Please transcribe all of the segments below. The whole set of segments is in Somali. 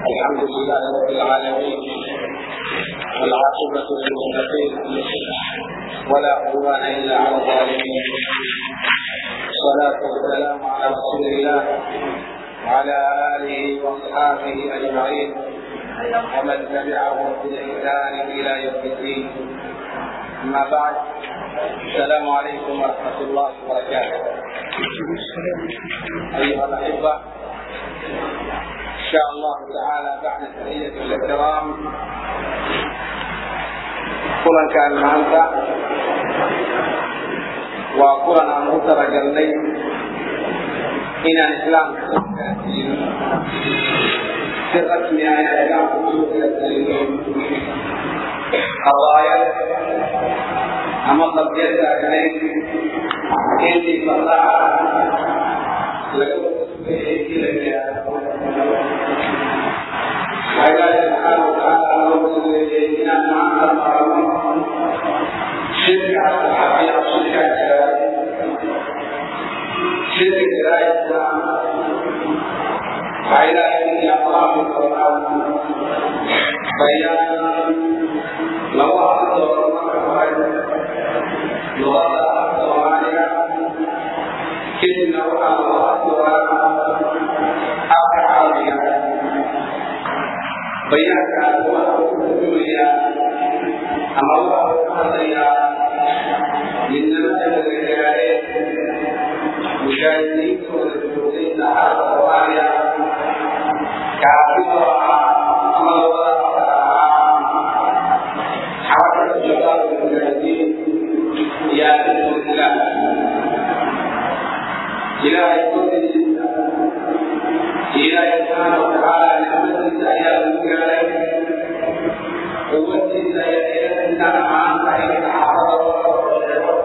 الحمد لله رب العالمين والعاقبة للمتقين ولا عدوان إلا على الظالمين الصلاة والسلام على رسول الله وعلى آله وأصحابه أجمعين ومن تبعهم بإحسان إلى يوم الدين أما بعد السلام عليكم ورحمة الله وبركاته أيها الأحبة إن شاء الله تعالى بعد تحية الكرام kulankan maanta waa kulan aan u talagalnay inaan islaamka soo gaarsiino si rasmi ah inaan islaamka usoo gaarsiino qabaayad ama qabyad taagnayd intii fasaxa laga ilaahi subxaana watacaala loo sugeeyey inaan maanta marano shirka asxaabiya shirka jiraay shirka jiraaysa waxaa ilaahay inii aqlaami doonaa bayaan lagu hadli doono marka hore luqada soomaaliga kadibna waxaa lagu hadli doonaa afka carabiga bayaankaas waxa uu ka turjumayaa ama waxa uu ka hadlayaa midnimada laga gaaree mujaahidiintooda joogtay saxaada soomaaliya kaasoo ahaa ama labada afar ahaa xarakada shabaab mujaahidiin iyo arintul islaam ilaahay kodiisa ilaahay subxaana watacaala nicmadiisa ayaa lagu gaaray quwadiisa ayaa intaan ahaan tahay saxaabada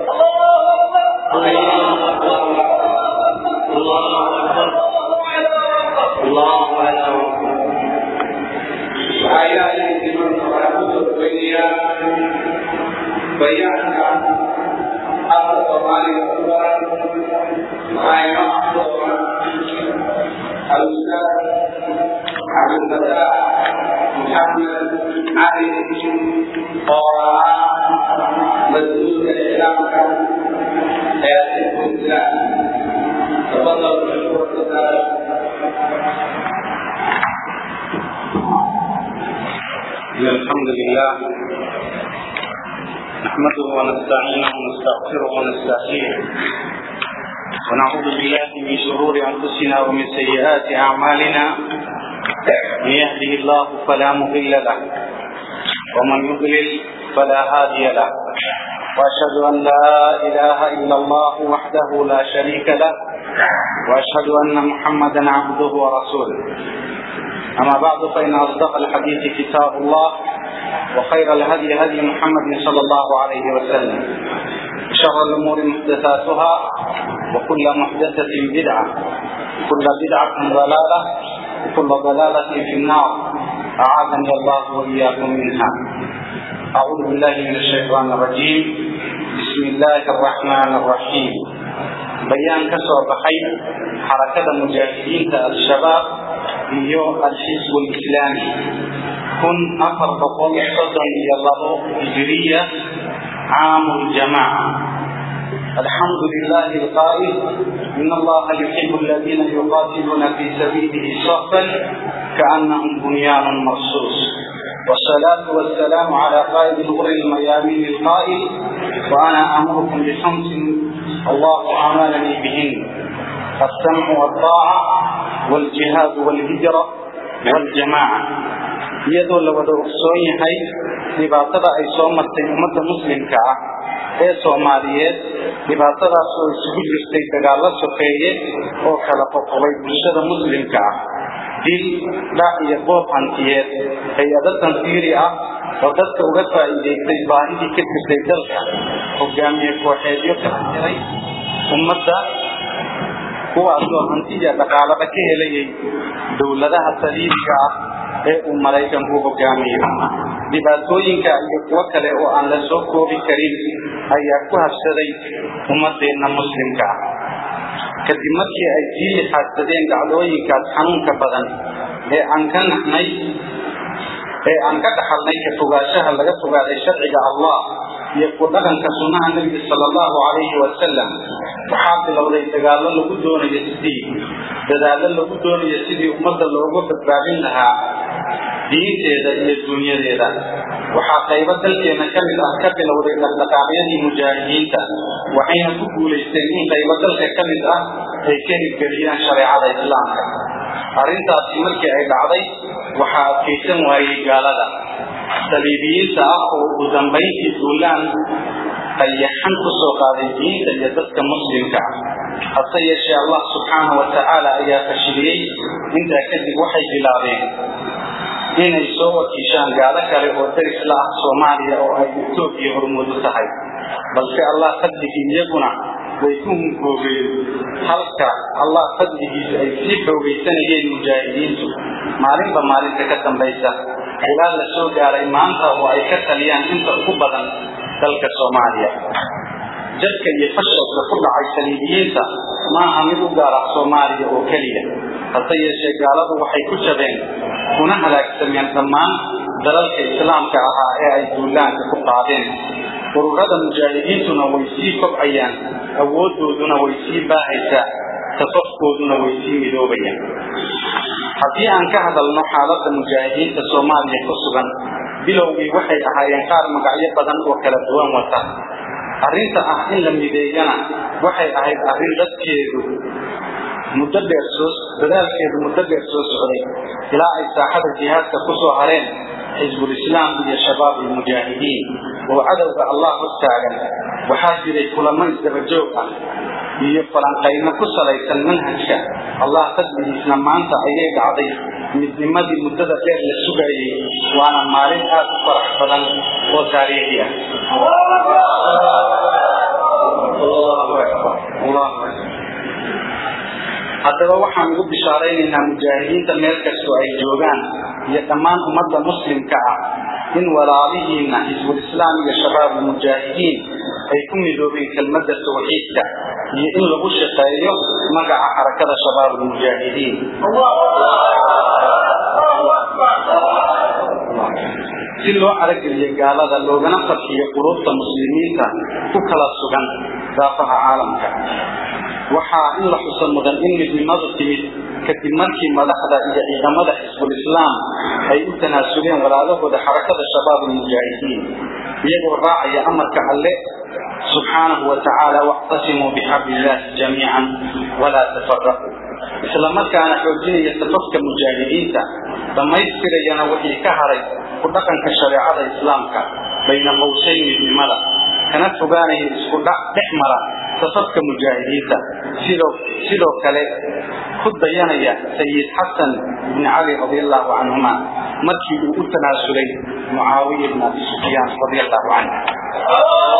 waxaa ilaahay dimanka waxaa kusoo dhaweynayaa bayaanka afka soomaaliga ku qoran waxaa inoo aqdoona الأستاذ عبد الفتاح محمد علي قراء مسؤول الإسلام حياة الإسلام تفضل بالشكر الحمد لله نحمده ونستعينه ونستغفره ونستهديه ونعوذ بالله من شرور انفسنا ومن سيئات اعمالنا من يهده الله فلا مضل له ومن يضلل فلا هادي له واشهد ان لا اله الا الله وحده لا شريك له واشهد ان محمدا عبده ورسوله اما بعد فان اصدق الحديث كتاب الله وخير الهدي هدي محمد صلى الله عليه وسلم شر الامور محدثاتها وكل محدثة بدعة وكل بدعة ضلالة وكل ضلالة في النار أعاذني الله وإياكم منها أعوذ بالله من الشيطان الرجيم بسم الله الرحمن الرحيم بيان كسر بحي حركة المجاهدين الشباب iyo الحزب الإسلامي كن أفر بقول صدر إلى الله هجرية عام الجماعة الحمد لله القائل إن الله يحب الذين يقاتلون في سبيله صفا كأنهم بنيان مرصوص والصلاة والسلام على قائد الغر الميامين القائل وأنا أمركم بخمس الله أمرني بهن السمع والطاعة والجهاد والهجرة والجماعة iyadoo la wada ogsoon yahay dhibaatada ay soo martay ummadda muslimka ah ee soomaaliyeed dhibaatadaas oo isugu jirtay dagaallo sokeeye oo kala qoqobay bulshada muslimka ah dil dhac iyo boob hantiyeed hay-ado tanfiiri ah oo dadka uga faa'iidaystay baahidii ka jirtay dalka hogaamiye kooxeedyo kala jiray ummadda kuwaasoo hantiya dhaqaalaba ka helayay dowladaha saliibiga ah ee uu maraykanku hogaamiyo dhibaatooyinka iyo kuwo kale oo aan la soo koobi karin ayaa ku habsaday ummadeenna muslimka ah kadib markii ay sii lixaadsadeen dhacdooyinkaas xanuunka badan ee aan ka naxnay ee aan ka dhaxalnay ka fogaanshaha laga fogaaday sharciga allah iyo ku dhaqanka sunnaha nebiga sala allahu calayhi wasalam waxaa bilowday dagaallo lagu doonayo sidii dadaallo lagu doonayo sidii ummadda looga badbaadin lahaa diinteeda iyo dunyadeeda waxaa qaybo dalkeena ka mid ah ka bilowday dhaqdhaqaaqyadii mujaahidiinta waxayna ku guulaysteen in qaybo dalka ka mid ah ay ka hirgeliyaan shareecada islaamka arrintaasi markii ay dhacday waxaa adkaysan waayey gaalada saliibiyiinta ah oo ugu dambayntii duulaan qayaxan ku soo qaaday diinta iyo dadka muslimka ah hase yeeshee allah subxaanahu wa tacaala ayaa fashiliyey intaa kadib waxay bilaabeen inay soo wakiishaan gaalo kale oo daris la ah soomaaliya oo ay etoobiya hormuud u tahay balse allah fadligii iyaguna way ku hunkoogeen halka allah fadligiisa ay sii xoogaysanayeen mujaahidiintu maalinba maalinta ka dambaysa ilaa la soo gaaray maanta oo ay ka taliyaan inta ugu badan dalka soomaaliya jadka iyo fashilka ku dhacay saliibiyiinta maaha mid u gaar ah soomaaliya oo keliya hase yeeshee gaaladu waxay ku jabeen kuna halaagsameen dhammaan dalalka islaamka ahaa ee ay duulaanka ku qaadeen ururada mujaahidiintuna way sii kobcayaan awooddooduna way sii baahaysaa safafkooduna way sii midoobayaan haddii aan ka hadalno xaaladda mujaahidiinta soomaaliya ku sugan bilowgii waxay ahaayeen qaar magacyo badan oo kala duwan wata arrinta ah in la mideeyana waxay ahayd arrin dadkeedu muddo dheer soo dadaalkeedu muddo dheer soo socday ilaa ay saaxada jihaadka ku soo hareen xisbulislaam iyo shabaab almujaahidiin oo cadowga allah hortaagan waxaa jiray kulamo isdabajoog ah iyo falanqayno ku salaysan manhajka allah fadligiisna maanta ayay dhacday midnimadii muddada dheer la sugayey waana maalin aad u farax badan oo taariikhi ah haddaba waxaan ugu bishaaraynaynaa mujaahidiinta meel kastoo ay joogaan iyo dhammaan ummadda muslimka ah in walaalihiina xisbulislaam iyo shabaab almujaahidiin ay ku midoobeen kelmadda tawxiidka iyo in lagu shaqeeyo magaca xarakada shabaab almujaahidiin si loo arageliyo gaalada loogana farxiyo quluubta muslimiinta ku kala sugan daafaha caalamka waxaa in la xuso mudan in midnimadu timid kadib markii madaxda iyo ciidamada xisbulislaam ay u tanaasuleen walaalahooda xarakada shabaab almujaahidiin iyagoo raacaya amarka alle subxaanahu wa tacaala wactasimuu bixabli illaahi jamiican walaa tafaraquu isla markaana xoojinaya safafka mujaahidiinta dhammaystirayana wixii ka haray ku dhaqanka shareecada islaamka bayna qowsayn midnimada kana fogaanaya isku dhac dhex mara safafka mujaahidiinta sidoo sidoo kale ku dayanaya sayid xasan ibni cali radi allahu canhuma markii uu u tanaasulay mucaawiya ibn abi sufyaan radi allahu canhu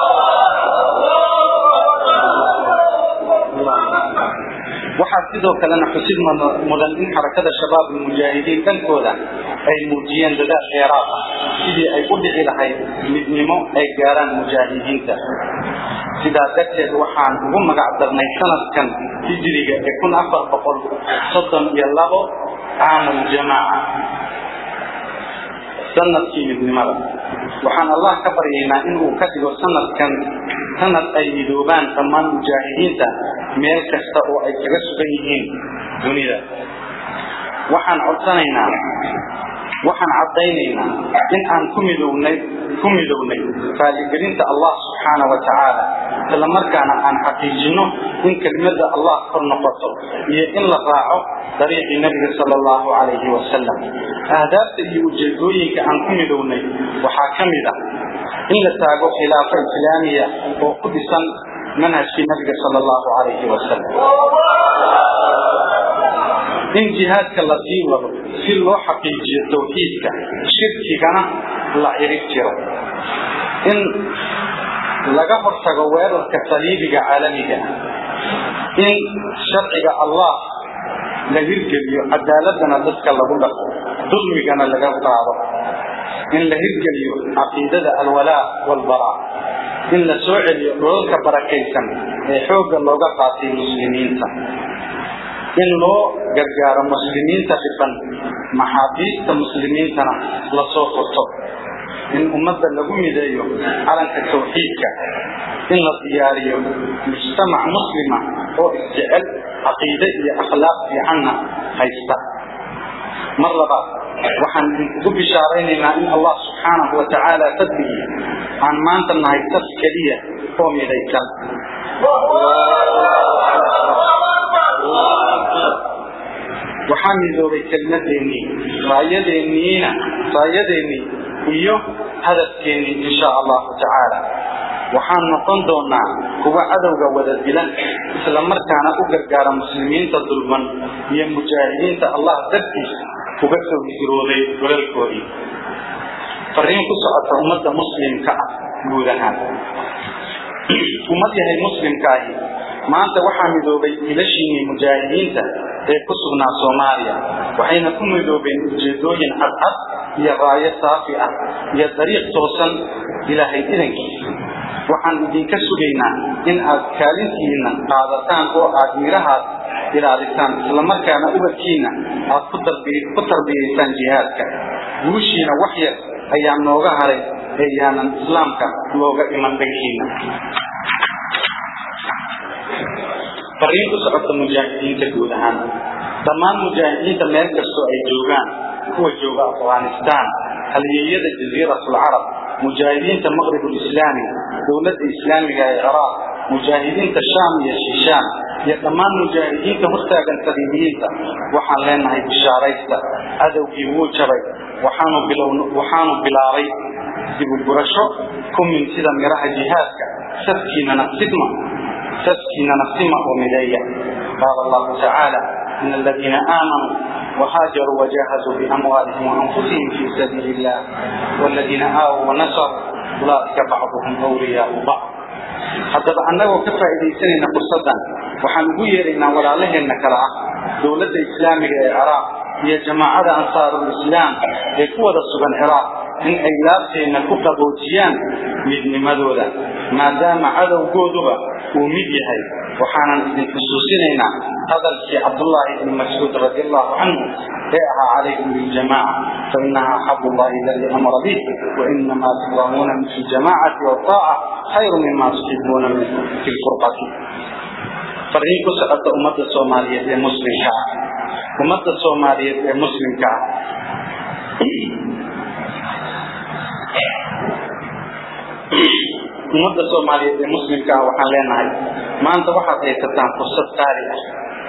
waxaa sidoo kalena xusid mudan in xarakada shabaab almujaahidiin dhankooda ay muujiyeen dadaal dheeraad ah sidii ay u dhici lahayd midnimo ay gaaraan mujaahidiinta sidaa darteed waxaan ugu magac darnay sanadkan hijriga ee kun afar boqol soddon iyo labo caamuljamaaca sanadkii midnimada waxaan allah ka baryaynaa inuu ka dhigo sanadkan sanad ay midoobaan dhammaan mujaahidiinta meel kasta oo ay kaga sugan yihiin dunida waxaan codsanaynaa waxaan caddaynaynaa in aan ku midownay ku midownay raaligelinta allah subxaana wa tacaala isla markaana aan xaqiijinno in kelimada allah kor noqoto iyo in la raaco dariiqii nabiga sala allahu calayhi wasalam ahdaafta iyo ujeedooyinka aan ku midownay waxaa ka mid ah in la taago khilaafo islaamiya oo ku dhisan manhajkii nabiga sala allahu calayhi wasalam in jihaadka la sii wado si loo xaqiijiyo tawxiidka shirkigana la cirib jiro in laga hortago weerarka saliibiga caalamiga in sharciga allah la hirgeliyo cadaaladana dadka lagu dhaqo dulmigana laga qaado in la hirgeliyo caqiidada alwalaa walbaraa in la soo celiyo dholalka barakaysan ee xoogga looga qaatay muslimiinta in loo gargaaro muslimiinta dhiban maxaabiista muslimiintana lasoo furto in ummadda lagu mideeyo calanka tawxiidka in la diyaariyo mujtamac muslima oo isjecel caqiide iyo akhlaaq fiicanna haysta mar labaad waxaan idinkugu bishaaraynaynaa in allah subxaanahu wa tacaala fadligii aan maanta nahay saf keliya oo midaysan waxaa midoobay kelmadeennii raayadeeniina raayadeennii iyo hadafkeennii insha allahu tacaala waxaan noqon doonaa kuwa cadowga wada dilan isla markaana u gargaara muslimiinta dulman iyo mujaahidiinta allah dartiis uga soo hijrooday walalkoodii fariin ku socota ummadda muslimka ah guud ahaan ummad yahay muslimkaahi maanta waxaa midoobay ilashiinii mujaahidiinta ee ku sugnaa soomaaliya waxayna ku midoobeen ujeedooyin cadcad iyo raayo saafi ah iyo dariiq toosan ilaahay idankiisa waxaan idinka sugaynaa in aad kaalintiinna qaadataan oo aad mirahaas ilaalisaan islamarkaana ubadkiinna aad ku tarbiyaysaan jihaadka guushiina wax yar ayaa nooga haray ee yaanan islaamka looga iman dhankiina fariin ku socota mujaahidiinta guud ahaan dhammaan mujaahidiinta meel kastoo ay joogaan kuwa jooga afghanistaan halyeeyada jasiiratulcarab mujaahidiinta maqribulislaami dowladda islaamiga ee ciraaq mujaahidiinta shaam iyo shishaan iyo dhammaan mujaahidiinta hortaagan saliibiyiinta waxaan leenahay bishaaraysta cadowgii wuu jabay waxaanu bilaabay dibugurasho ku mintida miraha jihaadka safkiinana sigma safkiinana sima oo mideeya qaala allahu tacaala in aladiina aamanuu وهاجروا وجاهدوا بأموالهم وأنفسهم في سبيل الله والذين آووا ونصروا أولئك بعضهم أولياء بعض haddaba annagoo ka faa'iidaysanayna fursaddan waxaan ugu yeeraynaa walaalaheenna kale ah dowladda islaamiga ee ciraaq iyo jamaacada ansaarulislaam ee ku wada sugan ciraaq in ay laabteenna ku qaboojiyaan midnimadooda maadaama cadowgooduba uu mid yahay waxaanan idin xusuusinaynaa hadalkii cabdullaahi ibni mascuud radi allahu canhu ee ahaa calaykum biljamaaca fainaha xabu llahi aladii amara bih wainamaa tukramuuna fi ljamaacati waaaca khayru mima tuxibuuna fi lfurqati fariin ku socota ummadda soomaaliyeed ee muslimka ah ummadda soomaaliyeed ee muslimka ah ummadda soomaaliyeed ee muslimka ah waxaan leenahay maanta waxaad haysataan fursad qaali ah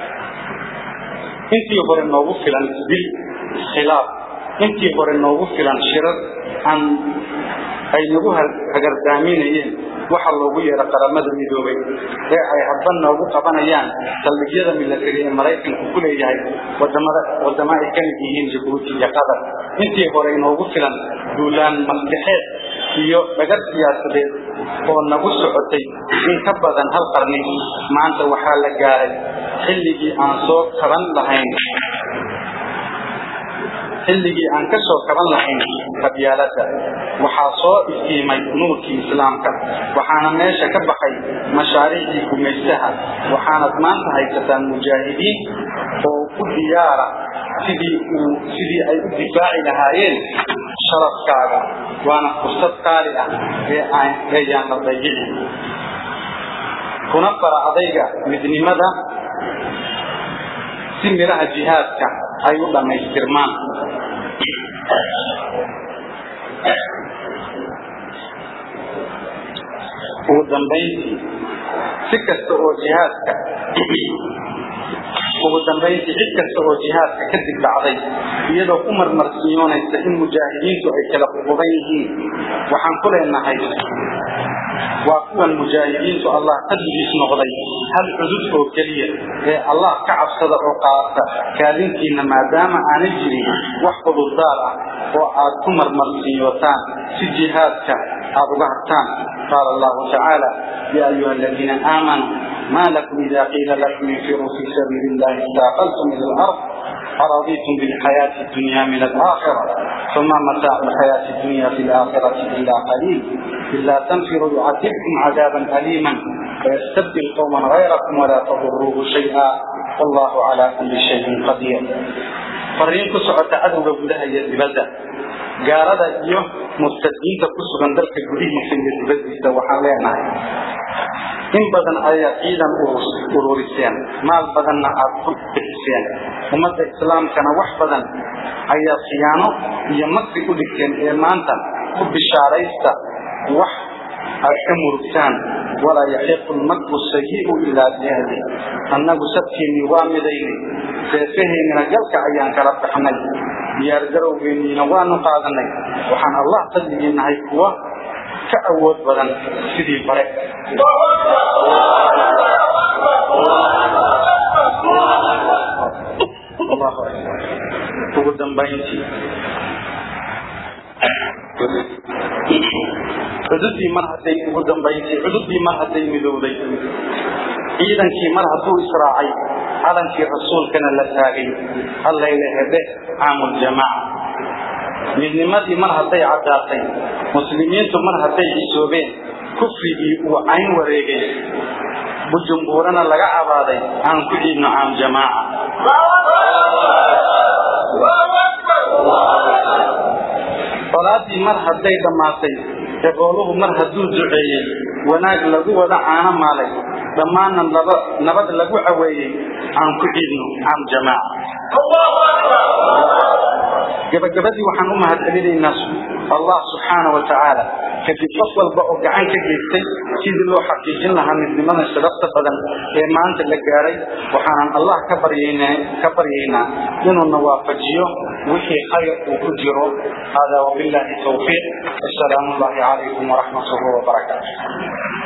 intii hore noogu filan dil khilaaf intii hore noogu filan shirar aan ay nagu hagardaaminayeen waxa loogu yeero qaramada midoobay ee ay hadba noogu qabanayaan saldhigyada milatari ee maraykanku ku leeyahay wadamada wadamo ay ka mid yihiin jabuuti iyo qatar intii hore inoogu filan duulaan maskaxeed iyo dhagar siyaasadeed oo nagu socotay in ka badan hal qarni maanta waxaa la gaaray xilligii aan soo kaban lahayn xilligii aan ka soo kaban lahayn qabyaaladda waxaa soo iftiimay nuurkii islaamka waxaana meesha ka baxay mashaariicdii gumaystaha waxaanad maanta haysataan mujaahidiin oo u diyaara sidii uu sidii ay u difaaci lahaayeen sharafkaaga waana fursad qaali ah ee aan eeyaan la dayicin kuna fara adayga midnimada si miraha jihaadka ay u dhammaystirmaan ugu dambayntii si kasta oo jihaadka ugu dambayntii cid kasta oo jihaadka kadib dhacday iyadoo ku marmarsiyoonaysa in mujaahidiintu ay kala ququban yihiin waxaan ku leenahay waa kuwan mujaahidiintu allah qadrigiis noqday hal cudud oo keliya ee allah ka cabsada oo qaata kaalintiinna maadaama aanay jirin wax cudurdaar ah oo aad ku marmarsiyootaan si jihaadka aad uga hartaan qaala allahu tacaala ya ayuha aladiina aamanuu ma lakum ida qiila lakum infiruu fi sabiili illahi istaaqaltum ila alard أرضيتم بالحياة الدنيا من الآخرة فما متاع الحياة الدنيا في الآخرة إلا قليل إلا تنفروا يعذبكم عذابا أليما ويستبدل قوما غيركم ولا تضروه شيئا wallahu calaa kulli shayin qadiir fariin ku socota cadowga gudaha iyo dibadda gaalada iyo murtadiinta ku sugan dalka gudihiisa iyo dibadiisa waxaan leenahay in badan ayaad ciidan ururiseen maal badanna aad ku bixiseen ummadda islaamkana wax badan ayaad khiyaano iyo makri u dhigteen ee maanta ku bishaaraysta wax aad ka murugtaan walaa yaxiiqu lmakru sayi'u ilaa biahli annagu sabkeennii waa midayni seefaheennina galka ayaan kala baxnay diyaargarowgeenniina waanu qaadanay waxaan allah fadligii nahay kuwa ka awood badan sidii bare ugu dambayntii cududii mar hadday ugu dambaysay cududii mar hadday midowday ciidankii mar hadduu israacay calankii rasuulkana la taagay hallayla hedhe caamuljamaaca midnimadii mar hadday caddaatay muslimiintu mar hadday cisoobeen kufrigii uu cayn wareegay bujumbuurana laga cabaaday aan ku ciidno caamjamaaca salaadii mar hadday dhammaatay eqooluhu mar hadduu duceeyey wanaag lagu wada caano maalay dhammaanna nabad lagu caweeyey aan ku ciidno caam jamaaca gabagabadii waxaan u mahad celinaynaa allah subxaana wa tacaala kadib qof walba oo gacan ka geystay sidii loo xaqiijin lahaa midnimada sharafta badan ee maanta la gaaray waxaanan allah ka baryaynaa inuuna waafajiyo wixii khayr uu ku jiro hada wabillahi tawfiiq wasalaamu llahi calaykum waraxmatuhu wabarakaatu